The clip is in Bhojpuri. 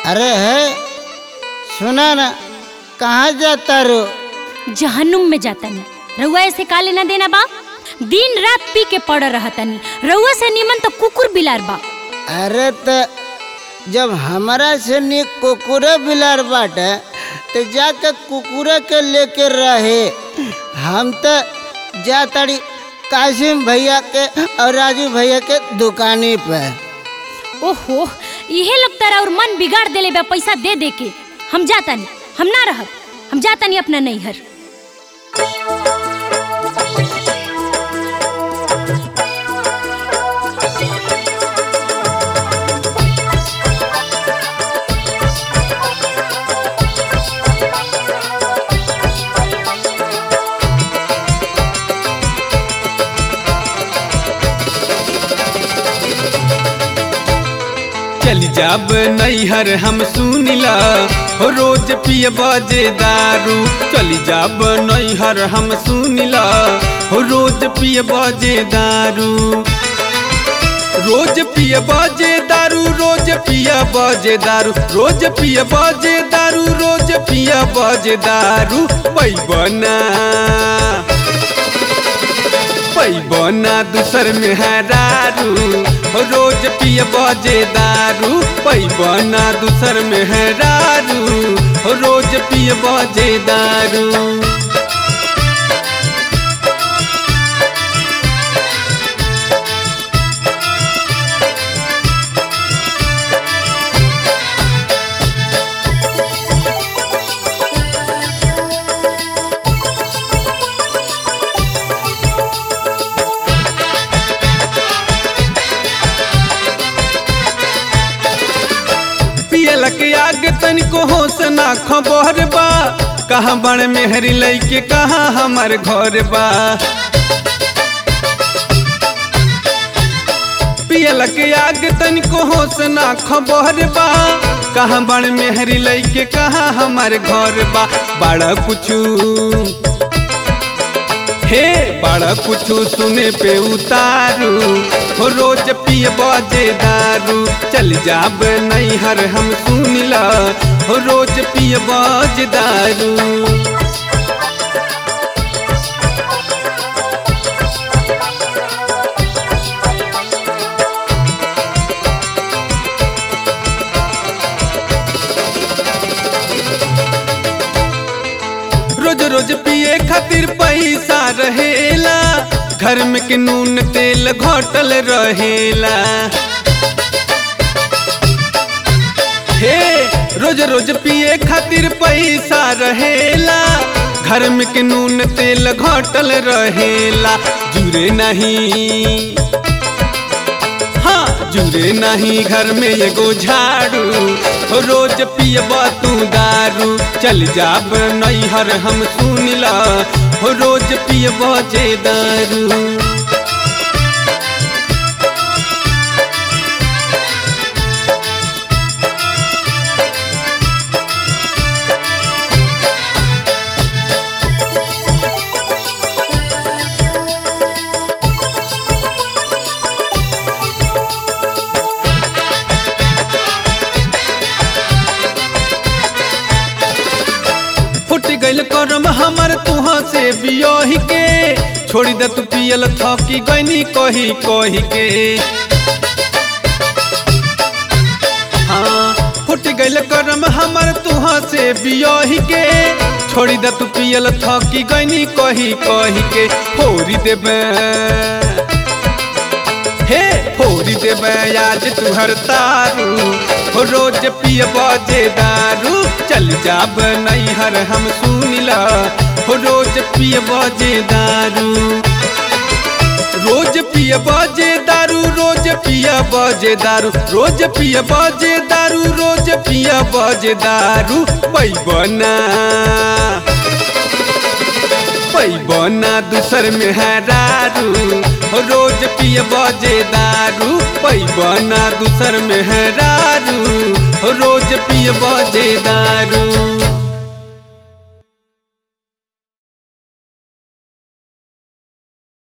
अरे है सुना ना कहाँ जाता रो जहन्नुम में जातनी रउआ ऐसे का लेना देना बा दिन रात पी के पड़ रहतनी रउआ से निमन तो कुकुर बिलार बा अरे त जब हमारा से निक कुकुरे बिलार बाटे तो जाके कुकुरे के लेके रहे हम तो जातड़ी कासिम भैया के और राजू भैया के दुकानी पे ओहो इहे लोग तारा और मन बिगाड़ देले बा पैसा दे दे के हम जातनी हम ना रहब हम जातनी अपना नैहर चल जाब नैहर हम सुनिला हो रोज पिय बजे दारू चल जाब नैहर हम सुनिला हो रोज पिय बजे दारू रोज पिय बजे दारू रोज पिय बजे दारू रोज पिय बजे दारू रोज पिय बजे दारू पैबना पैबना दूसर में हरारू हो रोज पिय बजे दारू पैबना दूसर में हरारू हो रोज पिय बजे दारू पियल के आगे तनिको होश ना खबर बा कहाँ बड़ मेहरी लैके कहाँ हमार घर बा पियल के आगे तनिको होश ना खबर बा कहाँ बड़ मेहरी लैके कहाँ हमार घर बा बड़ा कुछू हे बड़ा कुछ सुने पे उतारू हो रोज पिय बजे दारू चल जाब नैहर हम सुनिला हो रोज पिय बज दारू रोज रोज पिए खातिर पैसा रहेला घर में के नून तेल घटल रहेला हे रोज रोज पिए खातिर पैसा रहेला घर में के नून तेल घटल रहेला जुरे नहीं हाँ जुरे नहीं घर में एगो झाड़ू हो रोज पियब तू दारू चल जाब नैहर हम सुनिला हो रोज पियब जे दारू फुट गइल करम हमर तुहा से बियोही के छोड़ी दे तू पियल थकी गईनी कही कही के हाँ फुट गइल करम हमर तुहा से बियोही के छोड़ी दे तू पियल थकी गईनी कही कही के फोरी देबे हे फोरी देबे आज तुहर तारू हो रोज पिय बजे दारू चल जाब नैहर हम सुनिला हो रोज पिय बजे दारू रोज पिय बजे दारू रोज पिय बजे दारू रोज पिय बजे दारू रोज पिय बजे दारू पैबना पैबना दूसर में हरारू हो रोज पिय बजे दारू पैबना दूसर में हरारू हो रोज पिय बजे दारू